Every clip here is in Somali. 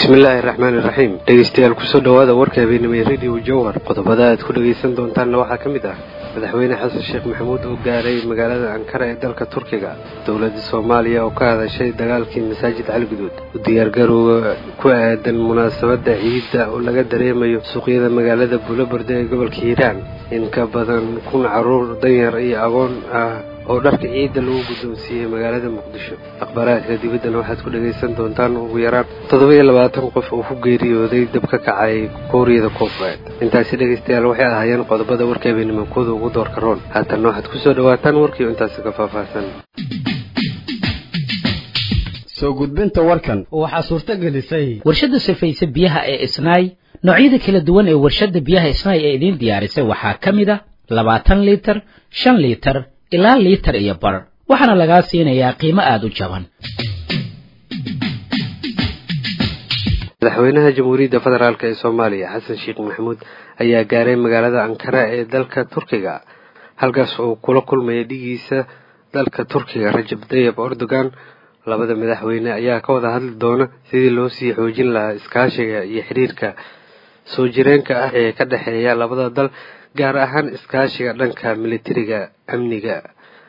bismillaahi raxmaani raxiim dhegeystayaal kusoo dhowaada warka habeenimay radio jowhar qodobada aad ku dhegaysan doontaanna waxaa ka mid ah madaxweyne xasan sheekh maxamuud oo gaaray magaalada ankara ee dalka turkiga dowladda soomaaliya oo ka hadashay dagaalkii masaajid caliguduud u diyaargarowga ku aadan munaasabadda ciidda oo laga dareemayo suuqyada magaalada buulaberde ee gobolka hiiraan in ka badan kun caruur danyar iyo agoon ah oo dharka ciidda lagu guddoonsiiyey magaalada muqdisho akhbaaraadka dibaddana waxaad ku dhagaysan doontaan ugu yaraan toddoba iyo labaatan qof oo ku geeriyooday dab ka kacay kooriyada koonfureed intaasi dhegaystayaal waxay ahaayeen qodobada warka habeennimankooda ugu doorka roon haatanna waxaad kusoo dhawaataan warkiio intaasi ka faahfaahsan soo gudbinta warkan waxaa suurto gelisay warshadda sifaysa biyaha ee isnaay noocyada kala duwan ee warshadda biyaha isnaay ee idiin diyaarisay waxaa ka mid a labaatan liitar shan liitar ilaa liitar iyo bar waxaana lagaa siinayaa qiimo aada u jaban madaxweynaha jamhuuriyadda federaalk ee soomaaliya xasan sheekh maxamuud ayaa gaaray magaalada ankara ee dalka turkiga halkaas oo kula kulmaya dhigiisa dalka turkiga rajab tayib erdogan labada madaxweyne ayaa ka wada hadli doona sidii loo sii xoojin lahaa iskaashiga iyo xiriirka soo jireenka ah ee ka dhexeeya labada dal gaar ahaan iskaashiga dhanka militariga amniga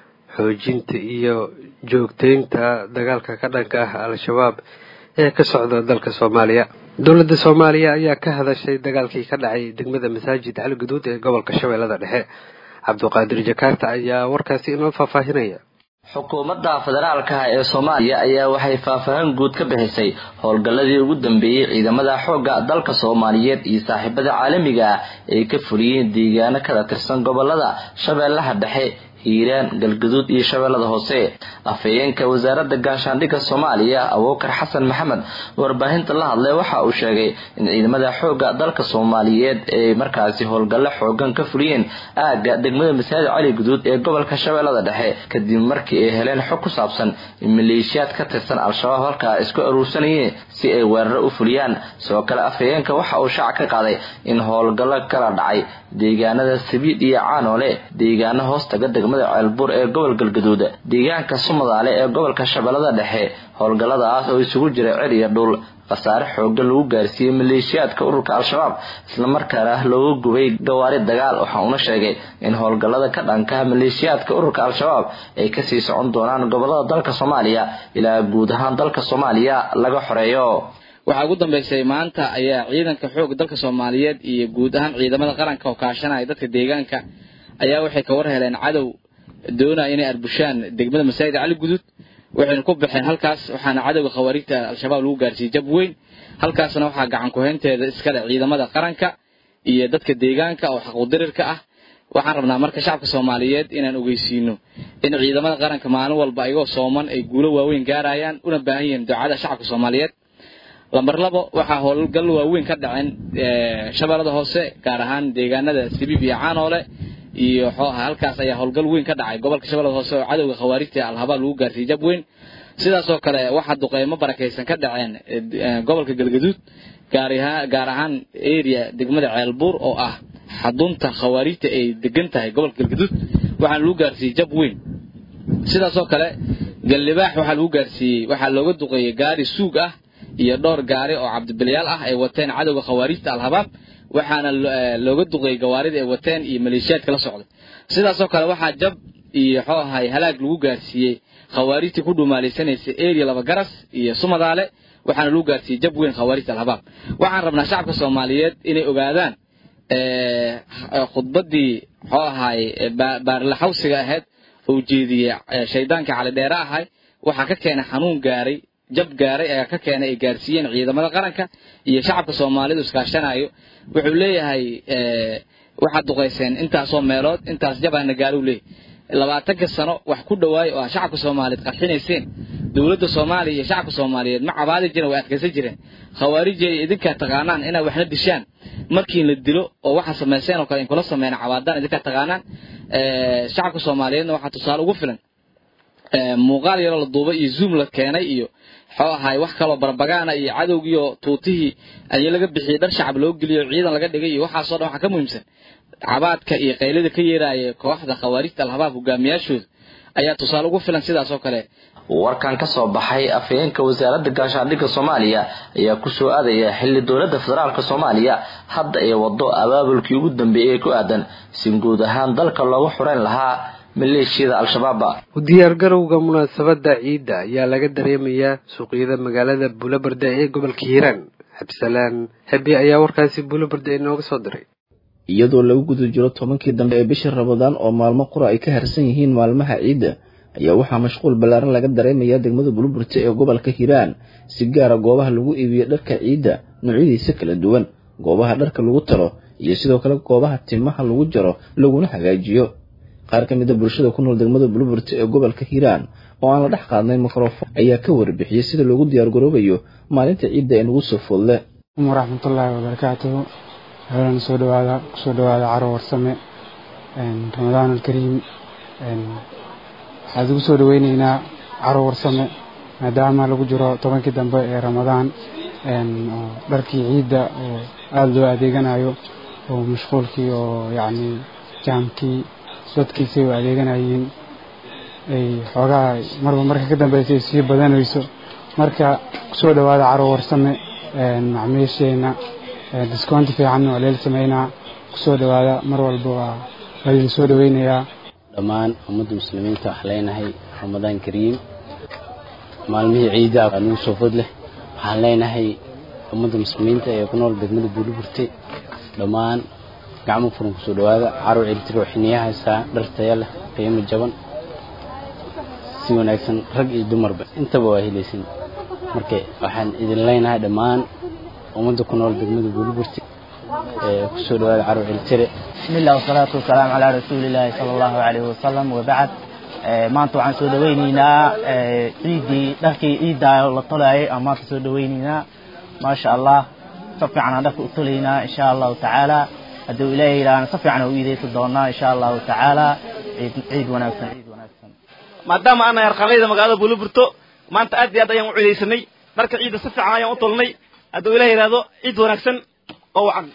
xoojinta iyo joogteynta dagaalka ka dhanka ah al-shabaab ee ka socda dalka soomaaliya dowladda soomaaliya ayaa ka hadashay dagaalkii ka dhacay degmada masaajid cali guduud ee gobolka shabeellada dhexe cabduqaadir jakaarta ayaa warkaasi inoo faahfaahinaya xukuumadda federaalka ee soomaaliya ayaa waxay faahfaahin guud ka bixisay howlgalladii ugu dambeeyey ciidamada xoogga dalka soomaaliyeed iyo saaxiibada caalamiga ah ay ka fuliyeen deegaano kala tirsan gobolada shabeellaha dhexe hiiraan galgaduud iyo shabeellada hoose afhayeenka wasaaradda gaashaandhigga soomaaliya abuukar xasan maxamed warbaahinta la hadlay waxa uu sheegay in ciidamada xoogga dalka soomaaliyeed ay markaasi howlgallo xoogan ka fuliyeen aagga degmada masaajid cali guduud ee gobolka shabeellada dhexe kadib markii ay heleen xog ku saabsan in maleeshiyaad ka tirsan al-shabaab halkaa isku aruursanayeen si ay weeraro u fuliyaan sidoo kale afhayeenka waxa uu shaac ka qaaday in howlgallo kala dhacay deegaanada sabiid iyo caanoole deegaano hoostaga degmada ceelbuur ee gobol galgaduud deegaanka sumadaale ee gobolka shabeellada dhexe howlgalladaas oo isugu jira cer iyo dhul khasaare xooga lagu gaarsiiyey maleeshiyaadka ururka al-shabaab islamarkaana looga gubay gawaari dagaal waxa uuna sheegay in howlgallada ka dhanka maleeshiyaadka ururka al-shabaab ay kasii socon doonaan gobolada dalka soomaaliya ilaa guud ahaan dalka soomaaliya laga xoreeyo waxaa ugu dambeysay maanta ayaa ciidanka xoog dalka soomaaliyeed iyo guud ahaan ciidamada qaranka oo kaashanaya dadka deegaanka ayaa waxay ka war heleen cadow doonaya inay arbushaan degmada masaajid cali guduud waxayna ku baxeen halkaas waxaana cadowga khawaariijta al-shabaab lagu gaarsiiyey jab weyn halkaasna waxaa gacan kuhaynteeda iskale ciidamada qaranka iyo dadka deegaanka oo xaquudirirka ah waxaan rabnaa marka shacabka soomaaliyeed inaan ogeysiino in ciidamada qaranka maalin walba ayagoo sooman ay guulo waaweyn gaarayaan una baahan yihiin ducada shacabka soomaaliyeed lambar labo waxaa howlgal waaweyn ka dhaceen shabeellada hoose gaar ahaan deegaanada sabiib iyo caanoole iyo xooha halkaas ayaa howlgal weyn ka dhacay gobolka shabeellada hoose oo cadowga khawaarijta al-habaab lagu gaarsiiyey jab weyn sidaasoo kale waxaa duqeymo barakaysan ka dhaceen gobolka galgaduud gaar ahaan area degmada ceelbuur oo ah xadunta khawaarijta ay degan tahay gobolka galgaduud waxaana lagu gaarsiiyey jab weyn sidaasoo kale gallibaax waxaa lagu gaarsiiyey waxaa looga duqeeyey gaari suug ah iyo dhowr gaari oo cabdibilyaal ah ay wateen cadowga khawaarijta al-habaab waxaana looga duqeeyey gawaarida ay wateen iyo maleeshiyaadka la socday sidaasoo kale waxaa jab iyo xoo ahay halaag lagu gaarsiiyey khawaarijtii ku dhumaalaysanaysa area laba garas iyo sumadaale waxaana lagu gaarsiiyey jab weyn khawaarijta al-habaab waxaan rabnaa shacabka soomaaliyeed inay ogaadaan khudbaddii xoo ahay baarlaxawsiga ahayd oo jeediyey shaydaanka calidheere ahay waxaa ka keenay xanuun gaaray jab gaaray ayaa ka keenay ay gaarsiiyeen ciidamada qaranka iyo shacabka soomaalidu iskaashanayo wuxuu leeyahay waxaad duqayseen intaasoo meelood intaas jabaana gaaruu leeyahy labaatanka sano wax ku dhawaayo oo aa shacabka soomaaliyeed qarxinayseen dowladda soomaaliya iyo shacabka soomaaliyeed ma cabaadi jiren way adkaysan jireen khawaarijay idinkaa taqaanaan inaad waxna dishaan markii la dilo oo waxaa samayseen oo kale in kula sameeyna cabaadaan idinkaa taqaanaan shacabka soomaaliyeedna waxaa tusaale ugu filan muuqaal yaroo la duubay iyo zoom la keenay iyo xoo ahay wax kaloo barbagaana iyo cadowgiiyo tuutihii ayaa laga bixiyey dhar shacab loo geliyo ciidan laga dhigay iyo waxaasoo dhan waxaa ka muhiimsan cabaadka iyo qaylada ka yeeraaya kooxda khawaarijta al-habaab hogaamiyaashooda ayaa tusaale ugu filan sidaas oo kale warkan ka soo baxay afhayeenka wasaaradda gaashaandhigga soomaaliya ayaa kusoo aadaya xilli dowladda federaalk soomaaliya hadda ay wado abaabulkii ugu dambeeyey ee ku aadan si guud ahaan dalka loogu xureyn lahaa maleeshiyada al-shabaaba u diyaargarowga munaasabadda ciidda ayaa laga dareemayaa suuqyada magaalada buulabarda ee gobolka hiiraan xabsalaan hebi ayaa warkaasi buulabarda inooga soo diray iyadoo lagu guda jiro tobankii dambe ee bishii rabadaan oo maalmo qura ay ka harsan yihiin maalmaha ciidda ayaa waxaa mashquul ballaaran laga dareemayaa degmada buluburte ee gobolka hiiraan si gaara goobaha lagu iibiyo dharka ciidda noocyadiisa kala duwan goobaha dharka lagu talo iyo sidoo kale goobaha timaha lagu jaro laguna hagaajiyo qaar ka mid a bulshada ku nool degmada buluburte ee gobolka hiiraan oo aan la dhex qaadnay mikrofon ayaa ka warbixiyey sida loogu diyaargaroobayo maalinta ciidda ee nagu soo foodle waraxmatullaahi wabarakaatuhu helan soo dhawaada kusoo dhawaada caro warsame ramadaan alkariim waxaad ugu soo dhaweyneynaa caro warsame maadaama lagu jiro tobankii dambe ee ramadaan oo dharkii ciidda oo aada loo adeeganayo oo mashquulkii oo yacni jaamkii dadkiisay u adeeganayeen ay xoogaa marba marka ka dambeysa ay sii badanayso marka kusoo dhawaada caro warsame macmiisheenna discounti fiicanna waa leel sameynaa kusoo dhawaada mar walba waa laydin soo dhaweynayaa dhammaan ummadda muslimiinta waxaa leenahay ramadaan kariim maalmihii ciidda anugu soo fod leh waxaan leenahay ummadda muslimiinta ee ku nool degmada buuliburte dhammaan gacmo furan kusoo dhawaada carow celitiro xiniya haysaa dhar taya leh qiimo jaban si wanaagsan rag iyo dumarba intaba waa helaysin marka waxaan idin leenahay dhammaan ummadda ku nool degmada buuliburte ee kusoo dhawaada carow celitire بسم الله والصلاة والسلام على رسول الله صلى الله عليه وسلم وبعد maanta waxaan soo dhaweyneynaa ciidii dharkii ciidda la tolayay aan maanta soo dhaweyneynaa maasha allah si fiican aan dharka u tolaynaa insha allahu tacaala hadduu ilaahay yidhaahna si fiican u iideysan doonaa insha allahu tacaala ciid ciid wanaagsan ciid wanaagsan maadaama aan nahay arqalayda magaalada buuliburto maanta aad iyo aad ayaan u ciidaysanay dharka ciidda si fiican ayaan u tolnay hadduu ilaah yidhaahdo ciid wanaagsan oo wacan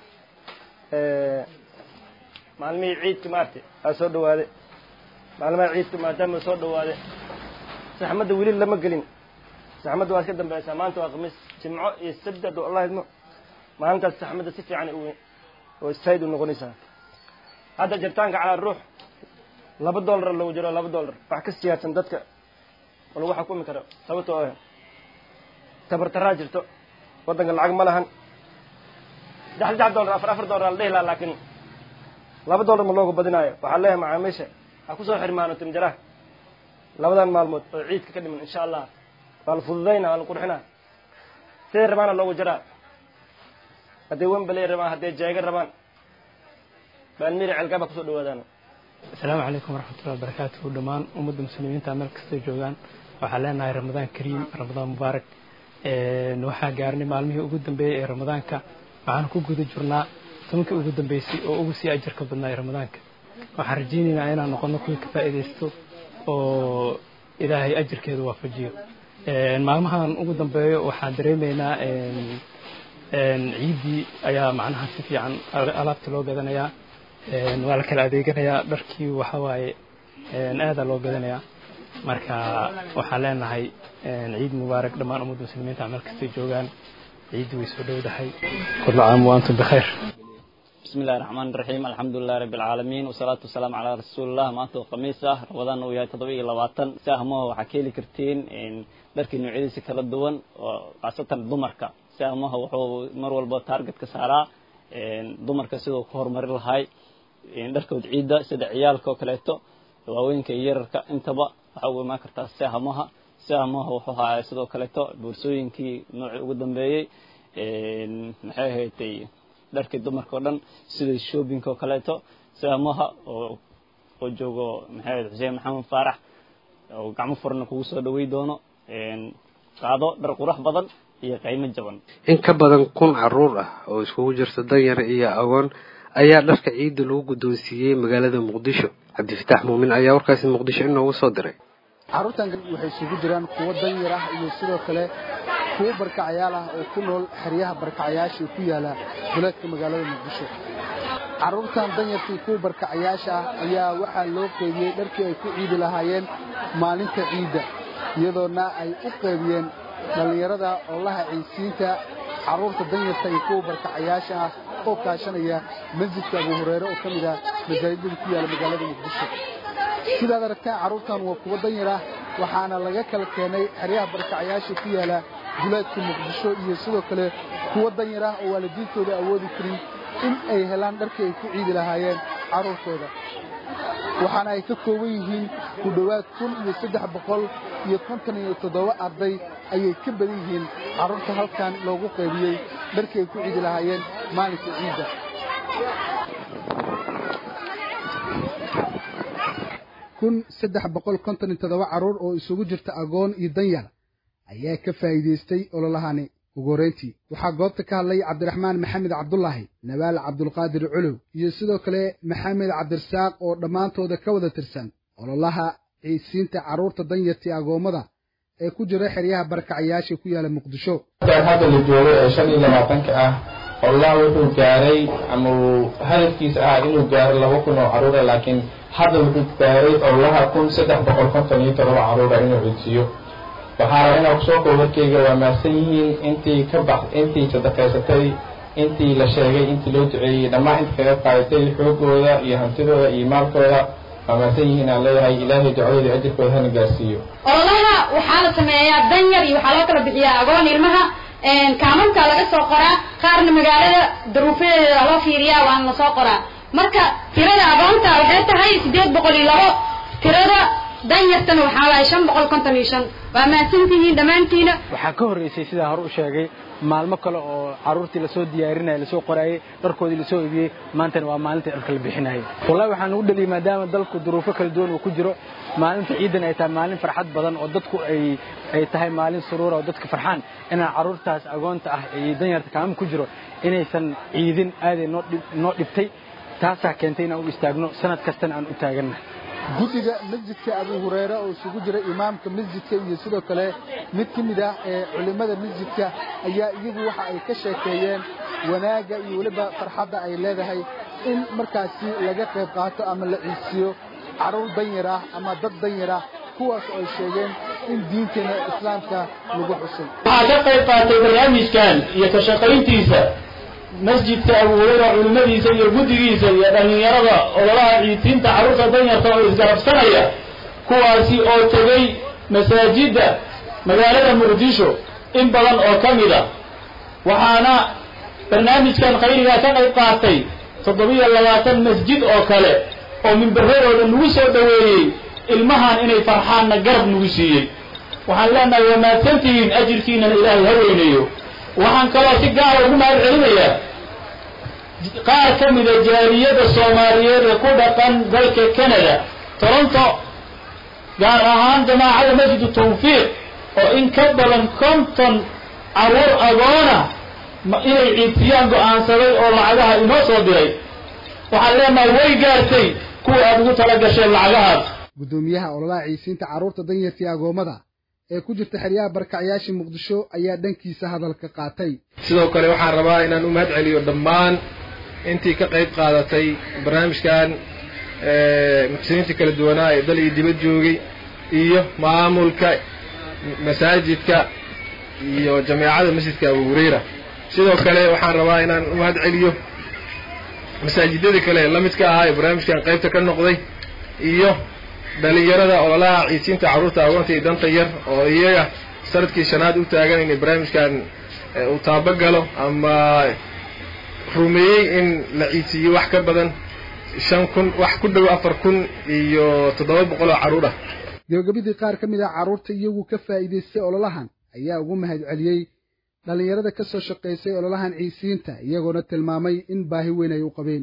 maalmihii ciidka maarta aa soo dhawaaday maalmaha ciidka maadaama soo dhawaaday saxmadda weli lama gelin saxmadda waa iska dambaysaa maanta waa khamiis jimco iyo sabti hadduu allah idmo maalintaas saxmadda si fiican u oo sayd u noqonaysaa hadda jirtaanka calaa ruux laba dollar lagu jiro laba dollar wax ka siyaadsan dadka oo lagu xukumi karo sababtoo ah tabartaraa jirto waddanka lacag ma lahan saddex saddex dollar afar afar dollar la dhihi lahaa laakiin laba dollar ma loogu badinaayo waxaa leeyahay macaamiisha ha kusoo xirmaano timjaraha labadan maalmood oo ciidka ka dhiman insha allah waa la fududayna waa la qurxinaa siday rabaana loogu jaraa hadday wembaley rabaan hadday jeega rabaan baalmiri celgaaba kusoo dhawaadaan asalaamu calaykum waraxmatullahi wabarakaatuhu dhammaan ummadda muslimiinta meel kastay joogaan waxaan leenahay ramadaan kariim ramadaan mubaarak waxaa gaarnay maalmihii ugu dambeeyey ee ramadaanka waxaan ku guda jirnaa tobankii ugu dambeysay oo ugu sii ajarka badnaa ee ramadaanka waxaan rajaynaynaa inaan noqono kuwii ka faa'iidaysto oo ilaahay ajarkeeda waafajiyo maalmahan ugu dambeeyo waxaan dareemaynaa ciiddii ayaa macnaha si fiican alaabta loo gadanayaa waa la kala adeeganayaa dharkii waxa waaye aadaa loo gadanayaa marka waxaan leenahay ciid mubaarak dhammaan ummadda muslimiinta meel kastay joogaan ciiddi way soo dhowdahay kullu caam wa antum bikhayr بسم الله الرحمن الرحيم الحمد لله رب العالمين والصلاة والسلام على رسول الله maanta khamiisa rabadaan uu yahay toddoba iyo labaatan sahmaha waxaa ka heli kartiin dharkii noocyadiisa kala duwan oo khaasatan dumarka sahmaha wuxuu mar walba targetka saaraa dumarka siduu ku horumarin lahay dharkood ciidda sida ciyaalka oo kaleeto waaweynka iyo yararka intaba waxaa ugu imaan kartaa sahmaha sahmaha wuxuu hayaa sidoo kaleeto boorsooyinkii noocii ugu dambeeyey maxay ahaydtay dharkii dumarka oo dhan sida shopping oo kaleeto sahmaha oo oo joogo maxay ahayd xuseen maxamed faarax oo gacmo furna kugu soo dhawey doono qaado dhar qurux badan iyo qiimo jaban in ka badan kun caruur ah oo iskugu jirta danyar iyo agoon ayaa dharka ciidda lagu guddoonsiiyey magaalada muqdisho cabdifataax muumin ayaa warkaasi muqdisho inoogu soo diray carruurtan waxay isugu jiraan kuwo danyar ah iyo sidoo kale kuwo barkacyaal ah oo ku nool xeryaha barkacyaasha ku yaala duleedka magaalada muqdisho carruurtan danyartii kuwa barkacayaasha ah ayaa waxaa loo qeybiyey dharkii ay ku ciidi lahaayeen maalinta ciidda iyadoona ay u qeybiyeen dhallinyarada oolaha ciisiinta carruurta danyarta iyo kuwa barkacayaasha ah oo kaashanaya masjidka abu hureyre oo ka mid ah masaajidada ku yaala magaalada muqdisho sidaad aragtaan carruurtan waa kuwa danyar ah waxaana laga kala keenay xeryaha barkacayaasha ku yaala duleedka muqdisho iyo sidoo kale kuwa danyar ah oo waalidiintooda awoodi karin in ay helaan dharkii ay ku ciidi lahaayeen carruurtooda waxaana ay ka kooban yihiin ku dhowaad kun iyo saddex boqol iyo konton iyo toddoba arday ayay ka badan yihiin carruurta halkan loogu qaybiyey dharkii ay ku ciidi lahaayeen maalinka ciidda kun saddex boqol konton iyo toddoba carruur oo isugu jirta agoon iyo danyar ayaa ka faa'iidaystay ololahani ugu horrayntii waxaa goobta ka hadlay cabdiraxmaan maxamed cabdulaahi nabaal cabdulqaadir culuw iyo sidoo kale maxamed cabdirasaaq oo dhammaantooda ka wada tirsan ololaha ciisiinta carruurta danyartii agoommada ee ku jira xeryaha barkacayaasha ku yaala muqdisho hadda la joogo ee shan iyo labaatanka ah ololaha wuxuu gaaray ama uu hadafkiisa ah inuu gaaro laba kun oo carruura laakiin hadda wuxuu gaaray ololaha kun saddex boqol konton iyo todoba carruura inuu codsiiyo waxaa raba inaan kusoo koob warkeyga waa mahadsan yihiin intii ka bax intii sadaqaysatay intii la sheegay intii loo duceeyey dhammaan inta kaga qaadatay xoogooda iyo hantidooda iyo maalkooda waa mahadsan yihiin aan leeyahay ilaahay ducadooda ajirkooda hana gaarsiiyo ololaha waxaa la sameeyaa danyar iyo waxaa loo kala bixiyaa agoon ilmaha kaamamka laga soo qoraa qaarna magaalada daruufadeeda loo fiiriyaa waana lasoo qoraa marka tirada agoonta waxay tahay sideed boqol iyo labo tirada danyartana waxaa waaye shan boqol konton iyo shan waa mahadsantihiin dhammaantiina waxaa ka horreysay sidaa hore u sheegay maalmo kale oo carruurtii lasoo diyaarinaya lasoo qoraayey dharkoodii lasoo iibiyey maantana waa maalintai dharka la bixinayay wallahi waxaan ugu dhaliyay maadaama dalku duruufo kala duwan uu ku jiro maalinta ciidan ay tahay maalin farxad badan oo dadku ay ay tahay maalin suruura oo dadka farxaan inaan carruurtaas agoonta ah iyo danyarta kaamam ku jiro inaysan ciidin aaday noo noo dhibtay taasaa keentay inaan u istaagno sanad kastana aan u taagannahay guddiga masjidka abu hureyre oo isugu jira imaamka masjidka iyo sidoo kale mid ka mid ah ee culimmada masjidka ayaa iyagu waxa ay ka sheekeeyeen wanaagga iyo weliba farxadda ay leedahay in markaasi laga qayb qaato ama la ciisiyo carruur danyar ah ama dad danyar ah kuwaas oo ay sheegeen in diinteena islaamka lagu xusay waxaa ka qayb qaatay barnaamijkan iyo ka shaqayntiisa masjidka abu hureyra culimmadiisa iyo guddigiisa iyo dhallinyarada ololaha ciidsiinta carruurta danyarta oo isgarabsanaya kuwaasi oo tegay masaajidda magaalada muqdisho in badan oo ka mid a waxaana barnaamijkan khayrigaa ka qayb qaatay toddobiyo labaatan masjid oo kale oo mimbaradooda nagu soo dhoweeyey ilmahan inay farxaanna garab nagu siiyey waxaan leenahay waa mahadsantihiin ajirkiinana ilaahay ha weyneeyo waxaan kaloo si gaara ugu mahad celinayaa qaar ka mida jaaliyadda soomaaliyeed ee ku dhaqan dalka canada toronto gaar ahaan jamaacada masjidu tawfiiq oo in ka badan konton carruur agoona inay ciidtiyaan go'aansaday oo lacagaha inoo soo diray waxaan leenahay way gaartay kuwa aad ugu tala gasheen lacagahaas guddoomiyaha ololaha ciisiinta carruurta danyartii agoommada ee ku jirta xeryaha barkacyaasha muqdisho ayaa dhankiisa hadalka qaatay sidoo kale waxaan rabaa inaan u mahad celiyo dhammaan intii ka qayb qaadatay barnaamijkan muxsiniinta kala duwanaa ee dal iyo dibad joogay iyo maamulka masaajidka iyo jameecada masjidka abu hureyra sidoo kale waxaan rabaa inaan u mahad celiyo masaajidadii kale la midka ahaa ee barnaamijkan qaybta ka noqday iyo dhalinyarada ololaha ciisiinta carruurta agoonta iyo danta yar oo iyaga sanadkii shanaad u taagan inay barnaamijkan uu taabagalo ama rumeeyey in la ciisiiyo wax ka badan shan kun wax ku dhow afar kun iyo toddoba boqol oo carruur ah gabagabadii qaar ka mid ah carruurta iyagu ka faa'iidaystay ololahan ayaa ugu mahad celiyey dhallinyarada ka soo shaqaysay ololahan ciisiinta iyagoona tilmaamay in baahi weyn ay u qabeen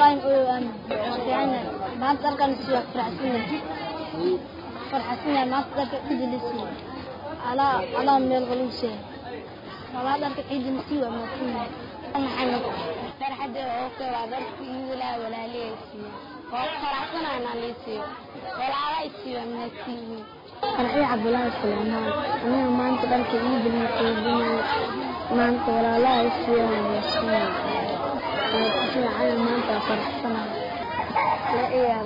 maanta dalkan waa faraxsanahay faraxsanahay maanta dalka ciidi la siiyey alaa alaa meel qaluusay walaa dalka ciidi la siiyey waa maadsanyahay maxamed farxadda oo kale waa dalka iidilaa walaaliyay siiyey oo faraxsanahay inaan lii siiyo walaalaa i siiyo waa mahadsanyihiin farxii cabdulaahi suleymaan aniga maanta dalka ciidi la siiyey maanta walaalaa i siiyo waa mahadsanyahay fiican maanta faraxsanahay la iya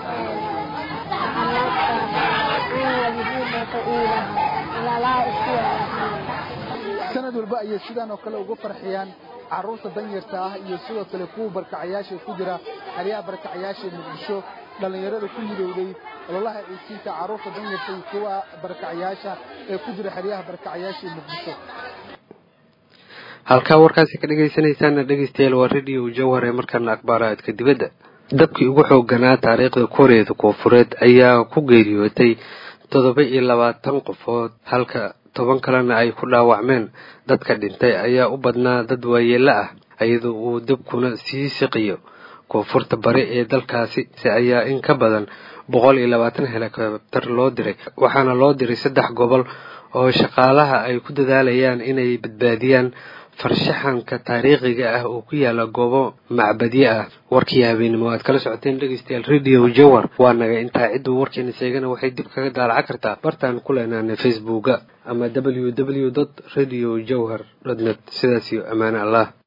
sanad walba ayay sidaan oo kale uga farxiyaan carruurta danyarta ah iyo sidoo kale kuwa barkacayaasha ku jira xeryaha barkacayaasha ee muqdisho dhallinyarada ku midowday ololaha ciisiinta carruurta danyarta iyo kuwa barkacayaasha ee ku jira xeryaha barkacayaasha ee muqdisho halkaa warkaasi ka dhegaysanaysaana dhegaystayaal waa radio jawhar ee markaana akhbaaraadka dibadda dabkii ugu xoogganaa taariikhda kooriyada koonfureed ayaa ku geeriyootay toddoba iyo labaatan qofood halka toban kalena ay ku dhaawacmeen dadka dhintay ayaa u badnaa dad waayeelo ah iyadoo uu dabkuna sii siqiyo koonfurta bari ee dalkaasi si ayaa in ka badan boqol iyo labaatan helikobter loo diray waxaana loo diray saddex gobol oo shaqaalaha ay ku dadaalayaan inay badbaadiyaan farshaxanka taariikhiga ah oo ku yaala goobo macbadyo ah warkii habeenimo aad kala socoteen dhegeystayaal radio jawar waa naga intaa cidduu warkeena sheegana waxay dib kaga daalaca kartaa bartaan ku leenaana facebooka ama w w dot radio jawhar dot net sidaas iyo ammaane allah